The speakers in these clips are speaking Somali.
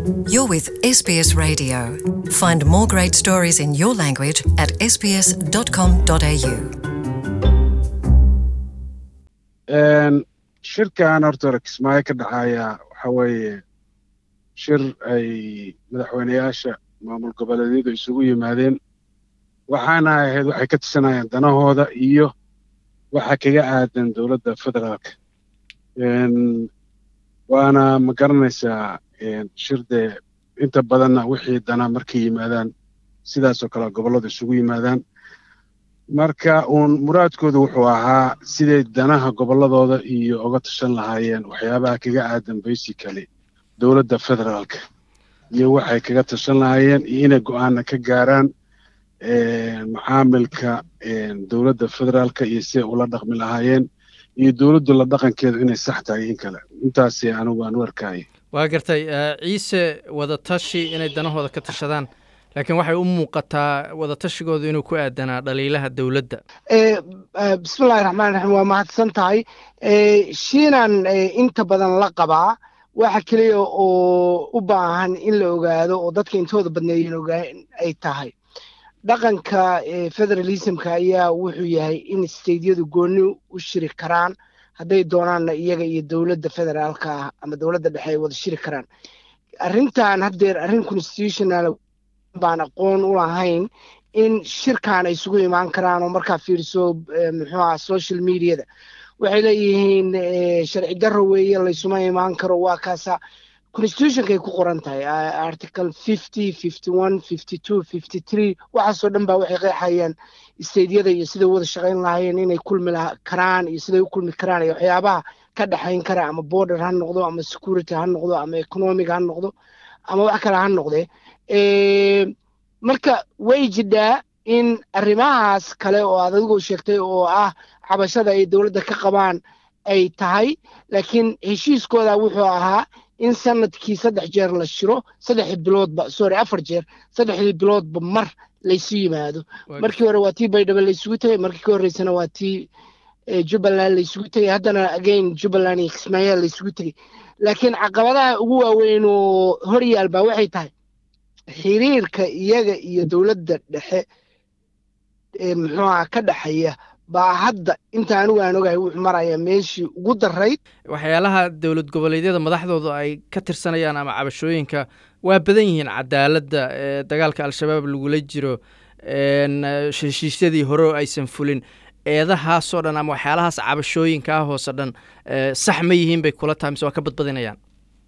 You're with SBS Radio. Find more great stories in your language at sbs.com.au. shirkan horta hore kismaayo ka dhacaya waxa weeye shir ay madaxweyneyaasha maamul goboleedyadu isugu yimaadeen waxaana ahayd waxay ka tashanayaan danahooda iyo waxa kaga aadan dowladda federaalka waana ma garanaysaa shir dee inta badanna wixii dana markay yimaadaan sidaasoo kale gobolladu isugu yimaadaan marka uun muraadkoodu wuxuu ahaa siday danaha gobolladooda iyo uga tashan lahaayeen waxyaabaha kaga aadan basically dowladda federaalka iyo waxay kaga tashan lahaayeen iyo inay go'aana ka gaaraan macaamilka dowladda federaalka iyo siday ula dhaqmi lahaayeen iyo dowladdu la dhaqankeedu inay sax tahay in kale intaasi anigu aan u arkaya waa gartay ciise wadatashi inay danahooda ka tashadaan laakiin waxay u muuqataa wadatashigooduu inuu ku aadanaa dhaliilaha dowladda bismillahi raxmaan raxiim waa mahadsan tahay shiinan inta badan la qabaa waxa keliya oo u baahan in la ogaado oo dadka intooda badneeyen ogaan ay tahay dhaqanka federalismka ayaa wuxuu yahay in steydyadu gooni u shiri karaan hadday doonaanna iyaga iyo dowladda federaalka ah ama dowladda dhexe ay wada shiri karaan arrintan haddeer arrin constitutional baan aqoon u lahayn in shirkan ay isugu imaan karaan oo markaa fiiriso muxuu aha social mediada waxay leeyihiin sharci darro weeye laysuma imaan karo waa kaasa constitutionkay ku qoran tahay article fifty fifty one fifty two fifty three waxaasoo dhan baa waxay qeexayaan steydyada iyo siday wada shaqayn lahaayeen inay kulmi karaan iyo siday u kulmi karaan iyo waxyaabaha ka dhexayn kara ama border ha noqdo ama security ha noqdo ama economic ha noqdo ama wax kale ha noqdee marka way jidhaa in arrimahaas kale oo aad adigoo sheegtay oo ah cabashada ay dowladda ka qabaan ay tahay laakiin heshiiskooda wuxuu ahaa in sanadkii saddex jeer la shiro saddexdii biloodba sorry afar jeer saddexdii biloodba mar laysu yimaado markii hore waa tii baydhabo laysugu tegay markii ka horreysana waa tii jubbaland laysugu tegay haddana again jubbaland iyo kismaayaa laysugu tegay laakiin caqabadaha ugu waaweyn oo hor yaal baa waxay tahay xiriirka iyaga iyo dowladda dhexe ee muxuuha ka dhexeeya baa hadda inta anigu aan ogahay wuxuu maraya meeshii ugu darayd waxyaalaha dowlad goboleedyada madaxdooda ay ka tirsanayaan ama cabashooyinka waa badan yihiin cadaaladda dagaalka al-shabaab lagula jiro heshiisyadii hore oo aysan fulin eedahaasoo dhan ama waxyaalahaas cabashooyinkaa hoose dhan sax ma yihiin bay kula tahay mise waa ka badbadinayaan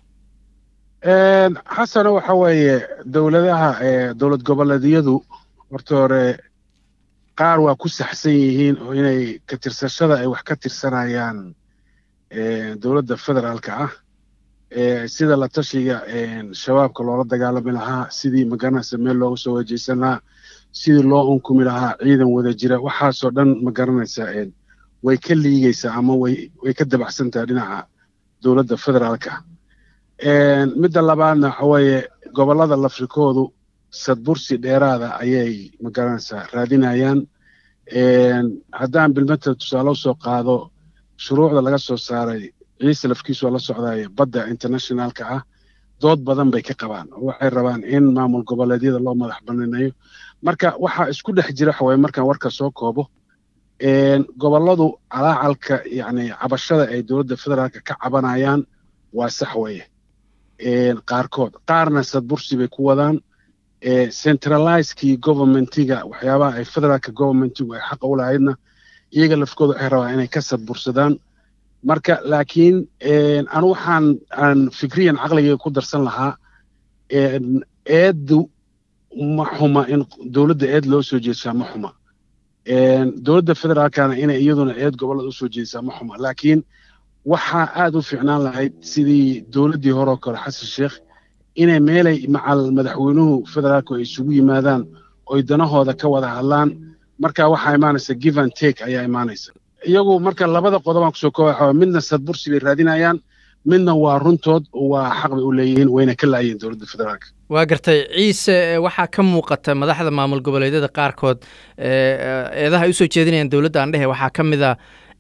xasano waxa weeye dowladaha dowlad goboleedyadu horta hore qaar waa ku saxsan yihiin oo inay ka tirsashada ay wax ka tirsanayaan dowladda federaalka ah sida la tashiga shabaabka loola dagaalami lahaa sidii magaranaysa meel looga soo wajeysan lahaa sidii loo unkumi lahaa ciidan wada jira waxaasoo dhan ma garanaysa way ka liigaysaa ama way way ka dabacsan tahay dhinaca dowladda federaalka midda labaadna waxa weeye gobollada lafrikoodu sadbursi dheeraada ayay ma garanaysaa raadinayaan haddaan bilmata tusaale usoo qaado shuruucda laga soo saaray ciise lafkiisu waa la socdaaya badda internationalka ah dood badan bay ka qabaan oo waxay rabaan in maamul goboleedyada loo madax banaaneeyo marka waxaa isku dhex jira waxa weye markaan warka soo koobo gobolladu calaacalka yacni cabashada ay dowladda federaalka ka cabanayaan waa sax weeye qaarkood qaarna sadbursi bay ku wadaan centralizekii governmentiga waxyaabaha ay federaalka governmentigu ay xaqa u lahaydna iyaga lafkooda waxay rabaan inay ka sadbursadaan marka laakiin anu waxaan aan fikriyan caqligayga ku darsan lahaa eeddu ma xuma in dowladda eed loo soo jeesaa ma xuma dowladda federaalkana inay iyaduna eed gobollada usoo jeesaa ma xuma laakiin waxaa aad u fiicnaan lahayd sidii dowladdii hore oo kale xasan sheekh inay meelay macal madaxweynuhu federaalku ay isugu yimaadaan oy danahooda ka wada hadlaan marka waxaa imaanaysa give and take ayaa imaanaysa iyagu marka labada qodobaan kusoo kooba midna sadbursi bay raadinayaan midna waa runtood waa xaq bay u leeyihiin wayna ka laayeen dowladda federaalka waa gartay ciise waxaa ka muuqata madaxda maamul goboleedyada qaarkood eedaha ay usoo jeedinayaan dowladda aan dhehe waxaa ka mid a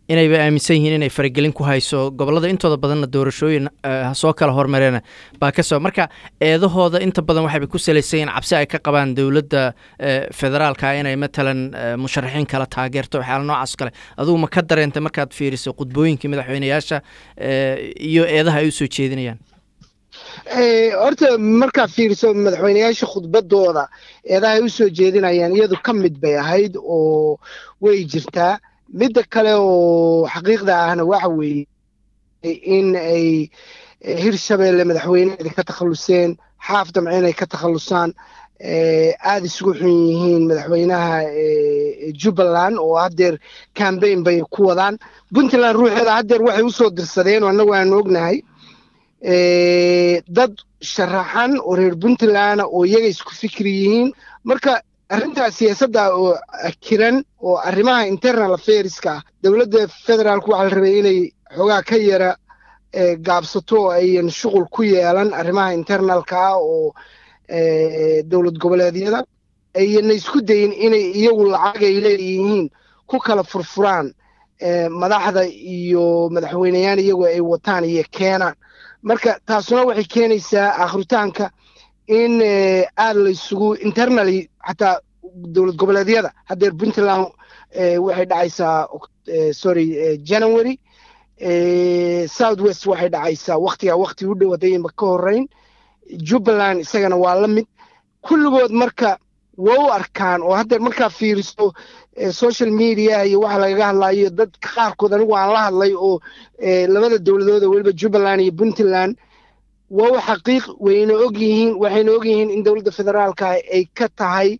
inayba aaminsan yihiin inay faragelin ku hayso gobollada intooda badanna doorashooyin ha soo kala hormareena baa ka soo marka eedahooda inta badan waxayba ku salaysan yihin cabsi ay ka qabaan dowladda federaalka inay matalan musharaxiin kala taageerto waxyaala noocaas kale adugu ma ka dareentay markaad fiiriso khudbooyinkii madaxweyneyaasha iyo eedaha ay u soo jeedinayaan horta markaad fiiriso madaxweyneyaasha khudbadooda eedaha ay u soo jeedinayaan iyadu ka mid bay ahayd oo way jirtaa midda kale oo xaqiiqda ahna waxa weeye in ay hirshabeelle madaxweyneheeda ka takhalluseen xaaf damce inay ka takhallusaan aada isugu xun yihiin madaxweynaha jubbaland oo haddeer cambaign bay ku wadaan puntland ruuxeeda haddeer waxay usoo dirsadeen oo annagu aanu ognahay dad sharaxan oo reer puntland oo iyaga isku fikri yihiin marka arrintaas siyaasadda oo kiran oo arrimaha internal affairska ah dowladda federaalku waxaa la rabay inay xoogaa ka yara gaabsato oo ayan shuqul ku yeelan arrimaha internalka ah oo dowlad goboleedyada ayana isku dayin inay iyagu lacag ay leeyihiin ku kala furfuraan madaxda iyo madaxweyneyaal iyagu ay wataan iyo keenaan marka taasuna waxay keenaysaa akhritaanka in aada la isugu internaly xataa dowlad goboleedyada haddeer puntland waxay dhacaysaa sorry january south west waxay dhacaysaa waktiga wakti u dhow haddayba ka horeyn jubbaland isagana waa la mid kulligood marka waa u arkaan oo haddeer markaa fiiriso social media iyo waxa lagaga hadlayo dadka qaarkood anigu aan la hadlay oo labada dowladooda weliba jubbaland iyo puntland waa u xaqiiq wayna og yihiin waxayna og yihiin in dowladda federaalka ay ka tahay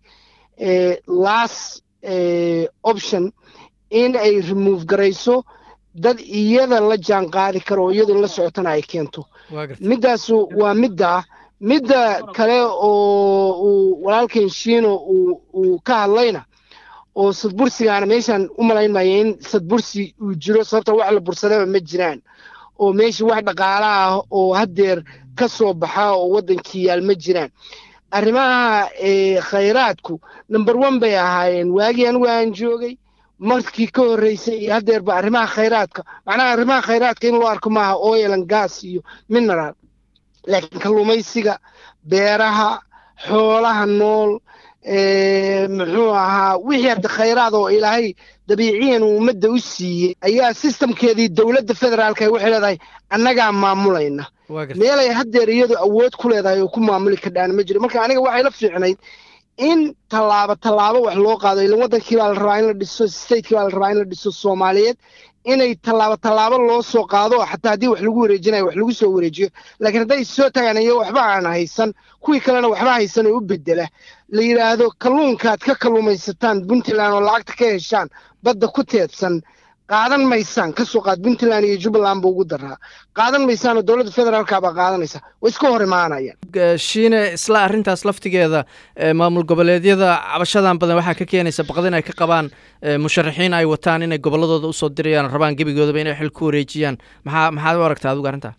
last option in ay remove garayso dad iyada la jaan qaadi karo oo iyadu la socotana ay keento middaasu waa middaa midda kale oo uu walaalkan shiino uu ka hadlayna oo sadbursigaana meeshaan u malayn maya in sadbursi uu jiro sababta wax la bursadaba ma jiraan oo meesha wax dhaqaala ah oo haddeer ka soo baxa oo waddankii yaal ma jiraan arrimaha khayraadku number one bay ahaayeen waagii anigu aan joogay markii ka horreysay iyo haddeerba arrimaha khayraadka macnaha arrimaha khayraadka in loo arko maaha oil and gas iyo mineral laakiin kalluumaysiga beeraha xoolaha nool muxuu ahaa wixii hadda khayraad oo ilaahay dabiiciyan uu ummadda u siiyey ayaa sistamkeedii dowladda federaalka ay waxay leedahay annagaa maamulayna meelay haddeer iyadu awood ku leedahay oo ku maamuli kardhaana ma jiro marka aniga waxay la fiicnayd in tallaabo tallaabo wax loo qaado ilan waddankii baa la rabaa in la dhiso stateki baa la rabaa in la dhiso soomaaliyeed inay tallaabo tallaabo loo soo qaado xataa haddii wax lagu wareejinayo wax lagu soo wareejiyo laakiin hadday soo tagaan iyo waxba aan haysan kuwii kalena waxba haysan oo u bedela la yidhaahdo kalluunkaad ka kalluumaysataan puntland oo lacagta ka heshaan badda ku teedsan qaadan maysaan ka soo qaad puntland iyo jubbaland ba ugu daraa qaadan maysaan oo dowladda federaalka baa qaadanaysa way iska hor imaanayaan shiine isla arrintaas laftigeeda maamul goboleedyada cabashadan badan waxaa ka keenaysa baqdin ay ka qabaan musharaxiin ay wataan inay gobolladooda usoo dirayaan rabaan gebigoodaba inay xil ku wareejiyaan maxaa maxaad u aragtaa adigu arrintaa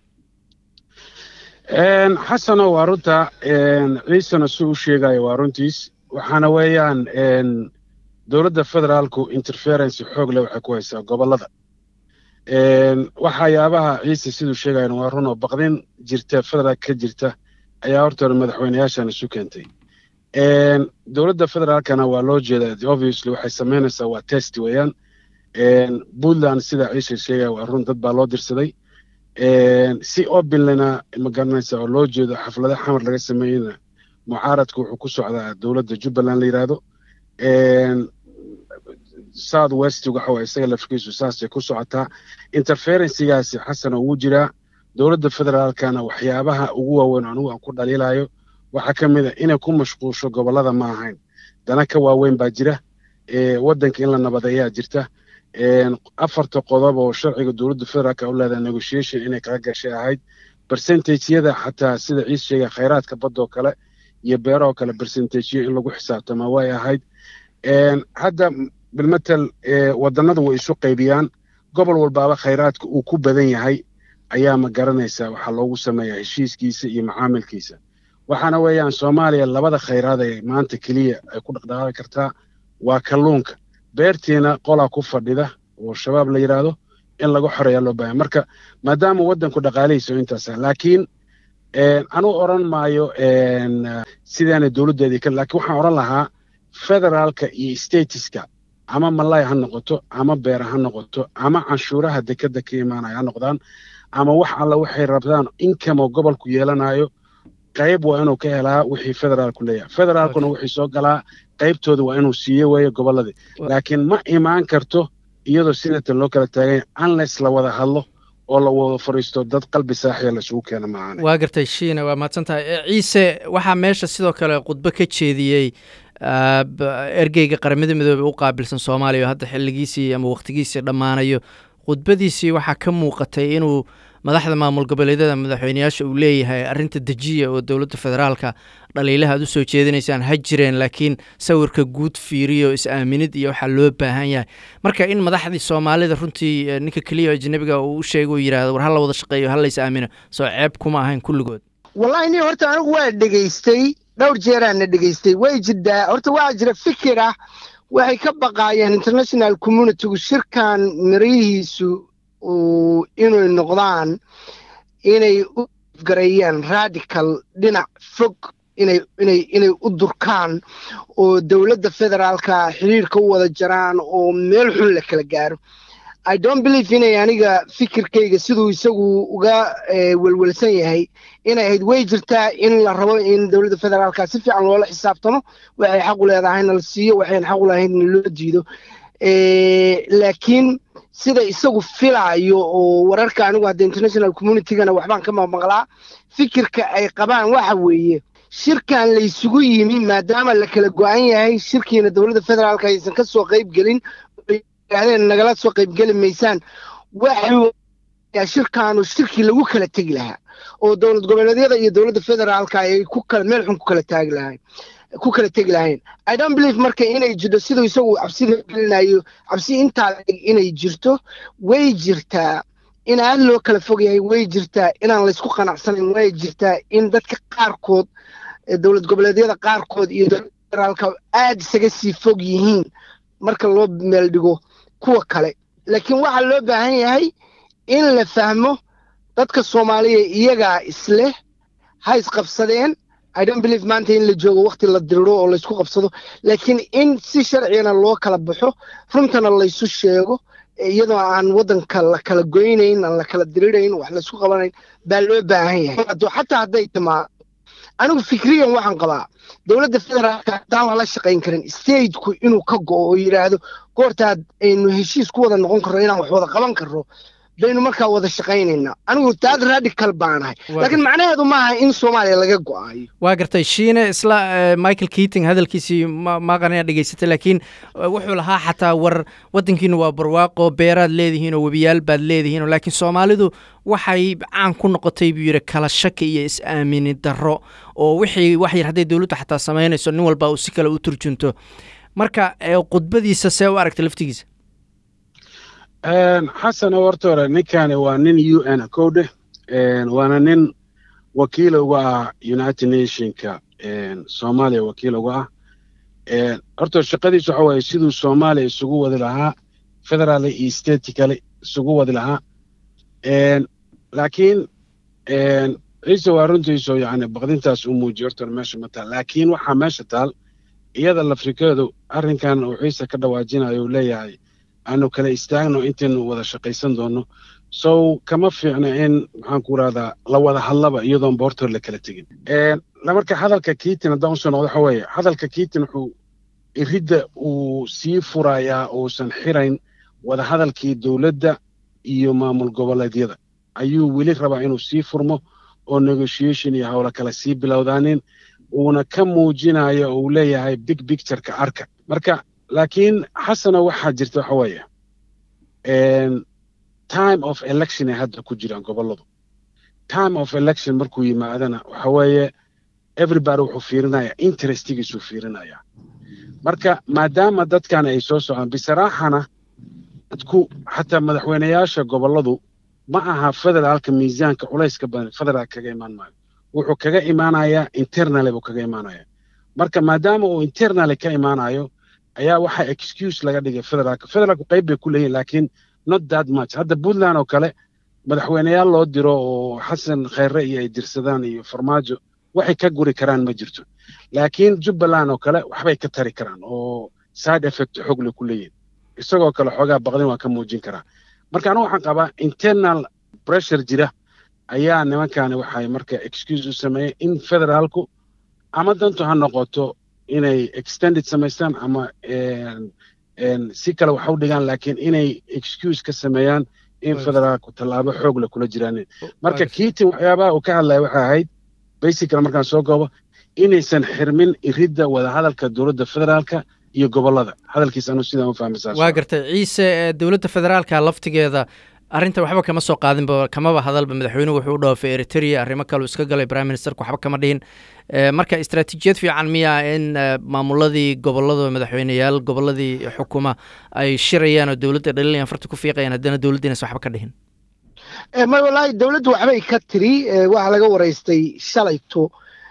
xasano waa runta ciisana si u sheegayo waa runtiis waxaana weeyaan dowladda federaalku interferency xoog leh waxay ku haysaa gobollada waxyaabaha ciise siduu sheegayan waa run oo baqdin jirta federaalka ka jirta ayaa horta hore madaxweyneyaashan isu keentay dowladda federaalkana waa loo jeedaa obviously waxay samaynaysaa waa test weeyaan puntland sida ciise sheegaya waa run dad baa loo dirsaday si openlena ma garanaysa oo loo jeedo xaflada xamar laga sameeyeyna mucaaradku wuxuu ku socdaa dowladda jubbaland la yidhaahdo south west waxa waye isaga lafkiisu saasay ku socotaa interferensigaasi xasana ugu jiraa dowladda federaalkana waxyaabaha ugu waaweyn anigu aan ku dhaliilayo waxaa ka mid a inay ku mashquusho gobollada ma ahayn dana ka waaweyn baa jira waddanka in la nabadeeyaa jirta afarta qodob oo sharciga dowladda federaalka u leedahay negotiation inay kaga gashay ahayd percentageyada xataa sida ciis sheegay khayraadka badoo kale iyo beerahoo kale percentageyo in lagu xisaabtama way ahayd hadda bilmatel wadannadu way isu qaybiyaan gobol walbaaba khayraadka uu ku badan yahay ayaa ma garanaysaa waxaa loogu sameeyaa heshiiskiisa iyo macaamilkiisa waxaana weeyaan soomaaliya labada khayraad ee maanta keliya ay ku dhaqdhaqaaqi kartaa waa kalluunka beertiina qolaa ku fadhida oo shabaab la yidhaahdo in laga xoreeya loo baahanya marka maadaama waddanku dhaqaalihiisa oo intaasa laakiin anuu odran maayo sidaana dowladdeedii ka laakiin waxaan odhan lahaa federaalka iyo statiska ama malay ha noqoto ama beera ha noqoto ama canshuuraha dekeda ka imaanaya ha noqdaan ama wax alla waxay rabtaan inkamo gobolku yeelanayo qayb waa inuu ka helaa wixii federaalku leeyahay federaalkuna wixii soo galaa qaybtooda waa inuu siiyo weeye gobolladii laakiin ma imaan karto iyadoo sidatan loo kala taaganya unless la wada hadlo oo la wada fadhiisto dad qalbi saaxiya laisugu keena maahan waa gartay shiina waa mahadsan tahay ciise waxaa meesha sidoo kale khudbo ka jeediyey ergeyga qaramada midoobey u qaabilsan soomaaliya oo hadda xilligiisii ama wakhtigiisii dhammaanayo khudbadiisii waxaa ka muuqatay inuu madaxda maamul goboleedyada madaxweyneyaasha uu leeyahay arrinta dejiya oo dowladda federaalka dhaliilaha aad u soo jeedinaysaan ha jireen laakiin sawirka guud fiiriyo is-aaminid iyo waxaa loo baahan yahay marka in madaxdii soomaalida runtii ninka keliya ajnabiga uu u sheega uu yidhahdo war ha la wada shaqeeyo ha la is aamino soo ceeb kuma ahayn kulligood wallahi nin horta anigu waa dhegaystay dhowr jeeraana dhegaystay way jirdaa horta waxaa jira fikir ah waxay ka baqaayeen international communitygu shirkan mirihiisu inay noqdaan inay u gareeyaan radical dhinac fog inay inay inay u durkaan oo dowladda federaalka xiriirka u wada jaraan oo meel xun la kala gaaro i don't believe inay aniga fikirkayga siduu isagu uga welwelsan yahay inay ahayd way jirtaa in la rabo in dowladda federaalka si fiican loola xisaabtamo waxay xaq u leedahayna la siiyo waxayn xaq u lahaydna loo diido laakiin sida isagu filaayo oo wararka anigu hadda international communitygana waxbaan ka maqmaqlaa fikirka ay qabaan waxa weeye shirkan laysugu yimi maadaama la kala go-an yahay shirkiina dowladda federaalka aysan ka soo qayb gelin yidhahdeen nagala soo qaybgeli maysaan waxuu shirkaanu shirkii lagu kala tegi lahaa oo dowlad goboleedyada iyo dowladda federaalka ay ku kala meel xun ku kala taagi lahayn ku kala tegi lahayn i don't believe marka inay jirto siduu isagu cabsida gelinayo cabsi intaa inay jirto way jirtaa in aad loo kala fog yahay way jirtaa inaan laysku qanacsanayn way jirtaa in dadka qaarkood dowlad goboleedyada qaarkood iyo dowladda federaalka aad isaga sii fog yihiin marka loo meel dhigo kuwa kale laakiin waxaa loo baahan yahay in la fahmo dadka soomaaliya iyagaa isleh ha isqabsadeen i don't believe maanta in la joogo wakti la diriro oo laysku qabsado laakiin in si sharcigana loo kala baxo runtana laysu sheego iyadoo aan waddanka la kala goynayn aan la kala dirirayn wax laysku qabanayn baa loo baahan yahay xataa hadday timaa anigu fikriyan waxaan qabaa dowladda federaalka haddaan lala shaqayn karin stateku inuu ka go'o oo yidhaahdo goortaad aynu heshiis ku wada noqon karro inaan wax wada qaban karro baynu markaa wada shaqaynaynaa anigu taad radical baanahay laakiin macnaheedu maaha in soomaaliya laga go'aayo waa gartay shiine isla michael keating hadalkiisii maaqan inaad dhegaysatay laakiin wuxuu lahaa xataa war waddankiinu waa barwaaqo beeraad leedihiin oo webiyaal baad leedihiin laakiin soomaalidu waxay caan ku noqotay buu yidhi kala shaki iyo is-aamini darro oo wixii wax yar hadday dowladdu xataa samaynayso nin walba uu si kale u turjunto marka khudbadiisa see u aragta laftigiisa xasan horta hore ninkani waa nin u n cowdhe waana nin wakiil uga ah united nationka soomaaliya wakiil uga ah horta shaqadiisu waxa waaye siduu soomaaliya isugu wadi lahaa federaal iyo state kale isugu wadi lahaa laakiin ciise waa runtiisu yani baqdintaas u muujiyo horta meesha ma taal laakiin waxaa meesha taal iyada lafrikeedu arrinkan uu ciise ka dhawaajinayo uu leeyahay aanu kala istaagno intaynu wada shaqaysan doonno sow kama fiicna in maxaan ku rahdaa la wada hadlaba iyadoon boortoor la kala tegin marka hadalka kiitin haddaan usoo noqdo waxa weeye hadalka kiitin wuxuu iridda uu sii furayaa uusan xirayn wada hadalkii dowladda iyo maamul goboleedyada ayuu weli rabaa inuu sii furmo oo negotiation iyo howlo kale sii bilowdaanin uuna ka muujinayo uu leeyahay big pictureka arka marka laakiin xasana waxaa jirta waxa weeye time of election ay hadda ku jiraan gobolladu time of election markuu yimaadana waxa weeye everybody wuxuu fiirinaya interestigiisuu fiirinaya marka maadaama dadkan ay soo socdaan bisaraaxana dadku xataa madaxweyneyaasha gobolladu ma aha federaalka miisaanka culayska badan federaal kaga imaan maayo wuxuu kaga imaanayaa internaly buu kaga imaanaya marka maadaama uu internaly ka imaanayo ayaa waxaa excuse laga dhigay federaalka federaalku qayb bay ku leeyihin laakiin not that much hadda puntland oo kale madaxweyneyaal loo diro oo xasan khayre iyo ay dirsadaan iyo farmaajo waxay ka guri karaan ma jirto laakiin jubbaland oo kale waxbay ka tari karaan oo side effect xogle ku leeyihin isagoo kale xoogaa baqdin waa ka muujin karaa marka anigu waxaan qabaa internal pressure jira ayaa nimankani waxay marka excuse u sameeyeen in federaalku ama dantu ha noqoto inay extended samaystaan ama si kale wax u dhigaan laakiin inay excuse ka sameeyaan in federaalku tallaabo xoog le kula jiraan marka kiitin waxyaabaha uu ka hadlaya waxay ahayd basically markaan soo goobo inaysan xirmin iridda wadahadalka dowladda federaalka iyo gobollada hadalkiis anu sidaan u fahmaysaa waa gartay ciise dowladda federaalka laftigeeda arrinta waxba kama soo qaadinba kamaba hadalba madaxweynuhu wuxuu u dhaafay eritrea arrimo kaleu iska galay prime ministerku waxba kama dhihin marka istaraatiijiyad fiican miya in maamuladii gobolada madaxweyneyaal goboladii xukuma ay shirayaan oo dowladda dhaliilayaan farta ku fiiqayaan haddana dowladdiinas waxba ka dhihin ma wallaahi dowladdu waxbay ka tiri waxaa laga waraystay shalayto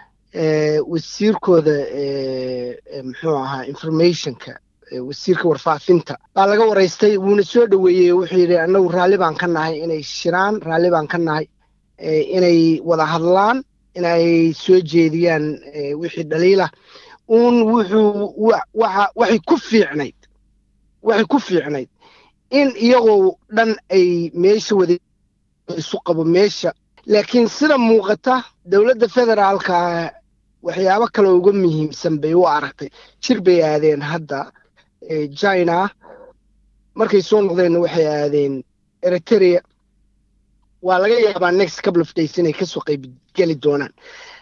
wasiirkooda muxuu ahaa informationka wasiirka warfaafinta baa laga waraystay wuuna soo dhoweeyey wuxuu yidhi annagu raalli baan ka nahay inay shiraan raalli baan ka nahay inay wada hadlaan inay soo jeediyaan wixii dhaliilah uun wuxuu waxa waxay ku fiicnayd waxay ku fiicnayd in iyagoo dhan ay meesha wada isu qabo meesha laakiin sida muuqata dowladda federaalka waxyaabo kale uga muhiimsan bay u aragtay jir bay aadeen hadda china markay soo noqdeenna waxay aadeen eritrea waa laga yaabaa next couple of days inay kasoo qaybgeli doonaan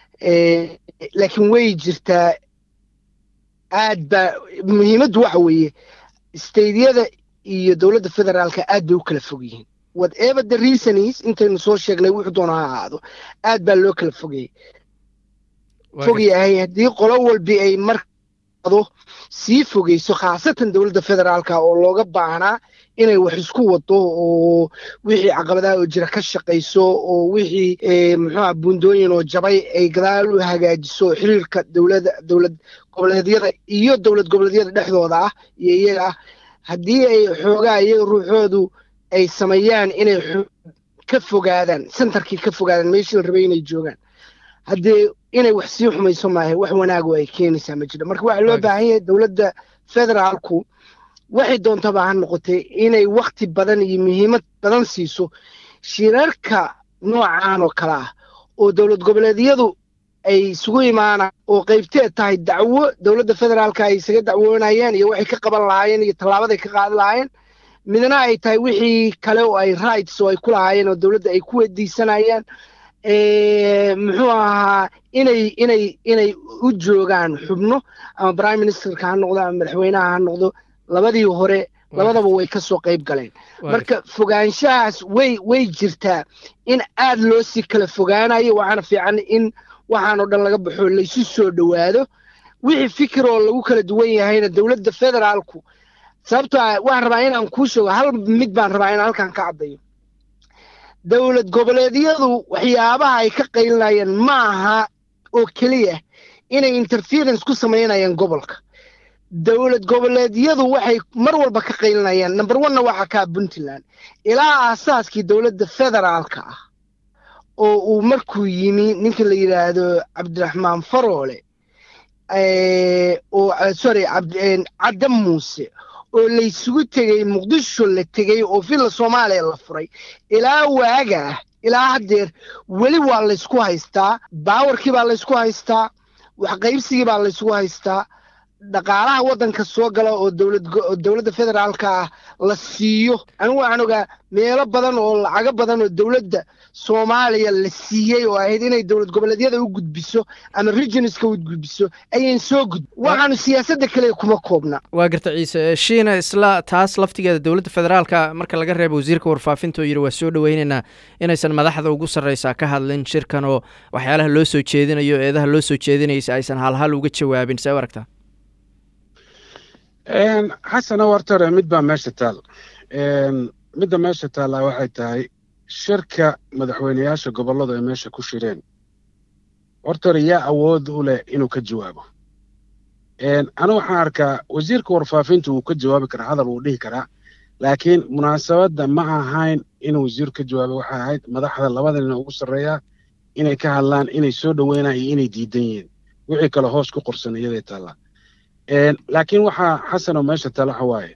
laakiin way jirtaa aad baa muhiimaddu waxa weeye stadeyada iyo dowladda federaalka aad bay u kala fog yihiin whatever the reason is intaynu soo sheegnay wuxuu doona ha ahaado aad baa loo kala fogayay fog yahay haddii qolo walbi ay mardo sii fogeyso khaasatan dowladda federaalka oo looga baahnaa inay wax isku wado oo wixii caqabadaha oo jira ka shaqayso oo wixii muxuuha buundooyin oo jabay ay gadaal u hagaajiso xiriirka dowladda dowlad goboleedyada iyo dowlad goboleedyada dhexdooda ah iyo iyaga ah haddii ay xoogaa iyaga ruuxoodu ay sameeyaan inay ka fogaadaan centerkii ka fogaadaan meeshii la rabay inay joogaan haddee inay wax sii xumayso maahe wax wanaago ay keenaysaa ma jiro marka waxaa loo baahan yahay dowladda federaalku waxay doontaba ha noqotay inay wakti badan iyo muhiimad badan siiso shirarka noocan oo kale ah oo dowlad goboleedyadu ay isugu imaanaan oo qaybteed tahay dacwo dowladda federaalka ay isaga dacwoonayeen iyo waxay ka qaban lahaayeen iyo tallaabaday ka qaadi lahaayeen midna ay tahay wixii kale oo ay rights oo ay ku lahaayeen oo dowladda ay ku weydiisanayaan muxuu ahaa inay inay inay u joogaan xubno ama prime ministerka ha noqdo ama madaxweynaha ha noqdo labadii hore labadaba way ka soo qayb galeen marka fogaanshahaas way way jirtaa in aad loo sii kala fogaanayo waxaana fiican in waxaan oo dhan laga baxo laysu soo dhowaado wixii fikir oo lagu kala duwan yahayna dowladda federaalku sababtoo ah waxaan rabaa inaan kuu sheego hal mid baan rabaa inaan halkan ka caddayo dowlad goboleedyadu waxyaabaha ay ka qaylinayaan ma aha oo keliya inay interference ku samaynayaan gobolka dowlad goboleedyadu waxay mar walba ka qaylinayaan number onna waxaa kaa puntland ilaa aasaaskii dowladda federaalka ah oo uu markuu yimi ninka la yidhaahdo cabdiraxmaan faroole oo sorry cadda muuse oo laysugu tegey muqdisho la tegey oo villa soomaaliya la furay ilaa waagaa ilaa haddeer weli waa laysku haystaa baawarkii baa laysku haystaa waxqaybsigii baa laysku haystaa dhaqaalaha waddanka soo gala oo dowladda federaalka ah la siiyo anigu waxaan ogaa meelo badan oo lacago badan oo dowladda soomaaliya la siiyey oo ahayd inay dowlad goboleedyada u gudbiso ama regionska u gudbiso ayan soo gudbi waxaanu siyaasadda kale kuma koobna waa garta ciise shiina isla taas laftigeeda dowladda federaalka marka laga reebo wasiirka warfaafinta oo yidhi waa soo dhoweynaynaa inaysan madaxda ugu sarreysaa ka hadlin shirkan oo waxyaalaha loo soo jeedinayo eedaha loo soo jeedinaysa aysan halhal uga jawaabin see u aragtaa xasana wartore mid baa meesha taal midda meesha taallaa waxay tahay shirka madaxweyneyaasha gobolladu ay meesha ku shireen hortore yaa awood u leh inuu ka jawaabo anigu waxaan arkaa wasiirka warfaafinta wuu ka jawaabi karaa hadal wuu dhihi karaa laakiin munaasabadda ma ahayn inuu wasiiru ka jawaabo waxay ahayd madaxda labada nin ugu sarreeya inay ka hadlaan inay soo dhoweynaan iyo inay diidan yihiin wixii kale hoos ku qorsan iyaday taallaa laakiin waxaa xasanoo meesha tala waxa waaye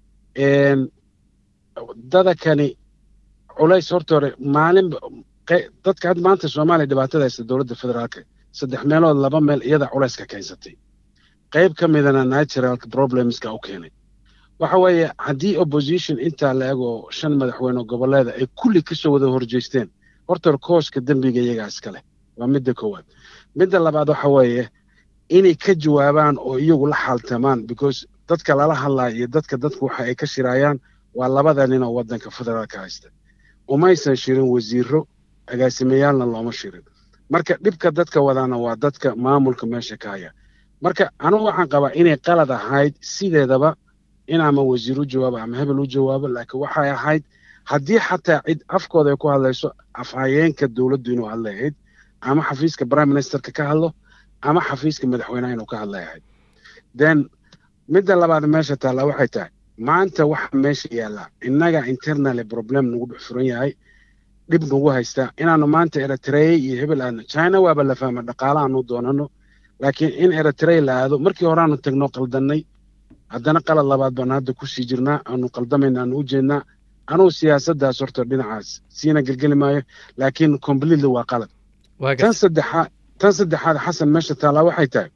dadakani culays horta hore maalin dadka hadda maanta soomaaliya dhibaatada haysta dowladda federaalka saddex meelood laba meel iyada culayska keensatay qayb ka midana natural problemska u keenay waxa weeye haddii opposition intaa la eg oo shan madaxweyne goboleeda ay kulli kasoo wada horjeesteen horta hore kooska dembiga iyagaa iskale waa midda koowaad midda labaad waxa weeye inay ka jawaabaan oo iyagu la xaaltamaan because dadka lala hadlaya iyo dadka dadku waxa ay ka shiraayaan waa labada nin oo waddanka federaalka haysta umaysan shirin wasiiro agaasimeyaalna looma shirin marka dhibka dadka wadaana waa dadka maamulka meesha ka haya marka anugu waxaan qabaa inay qalad ahayd sideedaba in ama wasiir u jawaabo ama hebel u jawaabo laakiin waxay ahayd haddii xataa cid afkooda ay ku hadlayso afhayeenka dowladdu inuu hadlay ahayd ama xafiiska prime ministerka ka hadlo ama xafiiska madaxweynaha inuu ka hadlay ahayd then midda labaad meesha taalla waxay tahay maanta waxa meesha yaallaa innaga internal problem nagu dhex furan yahay dhib nagu haystaa inaanu maanta eritrea iyo hebel aadno china waaba la fahma dhaqaala aanu doonano laakiin in eritrea la aado markii hore aanu tagno qaldannay haddana qalad labaad baanu hadda kusii jirnaa aanu qaldamayna aanu u jeednaa anugu siyaasaddaas horta dhinacaas siina gelgeli maayo laakiin completely waa qalad tan saddexaad tan saddexaad xasan meesha taallaa waxay tahay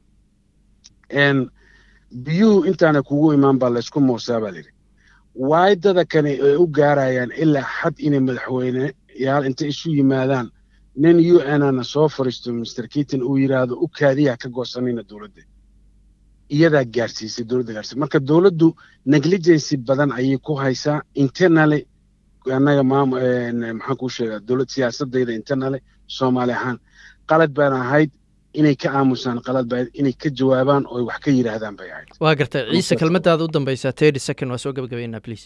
biyuhu intaana kugu imaan baa laysku muusaa baa layidhi waaydada kani ay u gaarayaan ilaa xad inay madaxweyneyaal intay isu yimaadaan nin u n ana soo fariisto mr kiton uu yidhaahdo u kaadiyaa ka goosanayna dowladda iyadaa gaarsiisay dowladda gaarsiisay marka dowladdu negligency badan ayay ku haysaa internally annaga maam maxaan kuu sheegaa dowlad siyaasadayda internally soomaali ahaan qalad baan ahayd inay ka aamusaan qalad baa inay ka jawaabaan oo wax ka yidhaahdaan bay ahayd waa gartay ciise kelmadaada u dambaysaa thirty second waa soo gabagabaynaa please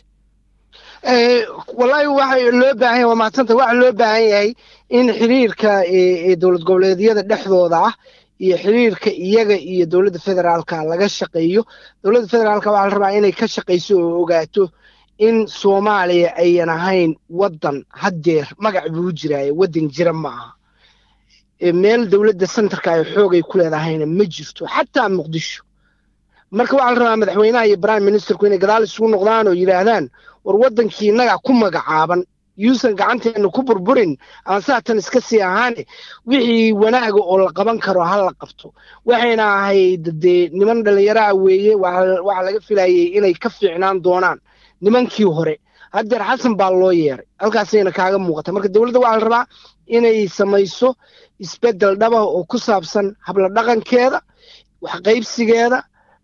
wallaahi waxa loo baahan yahay waa mahadsanta waxa loo baahan yahay in xiriirka dowlad goboleedyada dhexdooda ah iyo xiriirka iyaga iyo dowladda federaalka laga shaqeeyo dowladda federaalka waxaa la rabaa inay ka shaqayso oo ogaato in soomaaliya ayan ahayn waddan haddeer magac buu jiraaye waddan jira ma aha meel dowladda centerka ay xoogay ku leedahayna ma jirto xataa muqdisho marka waxaa la rabaa madaxweynaha iyo prime ministerku inay gadaal isugu noqdaan oo yidhaahdaan war waddankii innaga ku magacaaban yuusan gacanteena ku burburin ama saatan iska sii ahaane wixii wanaaga oo la qaban karo ha la qabto waxayna ahayd dee niman dhallinyaraha weeye waxaa laga filayay inay ka fiicnaan doonaan nimankii hore haddeer xasan baa loo yeeray halkaasayna kaaga muuqata marka dowladda waxaa la rabaa inay samayso isbeddel dhaba oo ku saabsan habla dhaqankeeda waxqaybsigeeda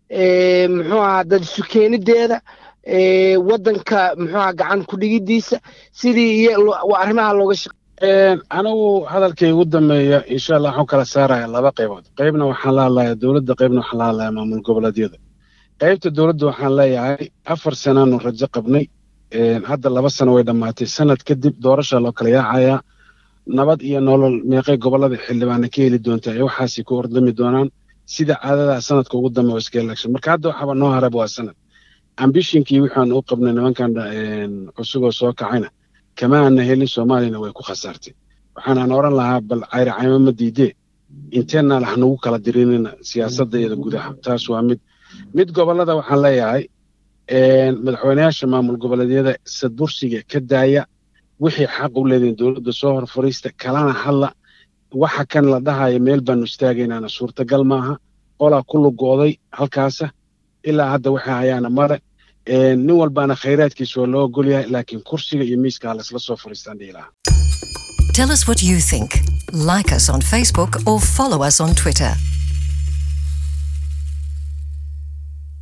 muxuu ahaa dad isu keenideeda waddanka muxuu ahaa gacan ku dhigidiisa sidii iyo arrimaha looga shaq anigu hadalkay ugu dambeeya insha allah waxaan kala saaraya laba qaybood qaybna waxaan la hadlayaa dowladda qaybna waxaan la hadlayaa maamul goboleedyada qaybta dowladda waxaan leeyahay afar sanaanu rajo qabnay hadda laba sano way dhammaatay sanad kadib doorasha loo kala yaacayaa nabad iyo nolol meeqay gobollada xildhibaana ka heli doontaa ee waxaasi ku ordami doonaan sida caadadaa sanadka ugu dambe iska election marka hadda waxaaba noo haraba waa sanad ambishinkii waxaan u qabnay nimankan cusuboo soo kacayna kama aana helin soomaaliyana way ku khasaartay waxaanaan oran lahaa bal cayri caymo ma diidee internal ha nagu kala dirinina siyaasadda iyada gudaha taas waa mid mid gobollada waxaan leeyahay madaxweyneyaasha maamul goboleedyada sadbursiga ka daaya wixii xaq u leediin dowladda soo hor fariista kalana hadla waxa kan la dhahaya meel baanu istaagaynaana suurtagal maaha qolaa ku lugooday halkaasa ilaa hadda waxay hayaana male nin walbaana khayraadkiisa waa loo ogol yahay laakiin kursiga iyo miiska ha laysla soo fariistaan dhihi lahaa Tell us what you think. Like us on Facebook or follow us on Twitter.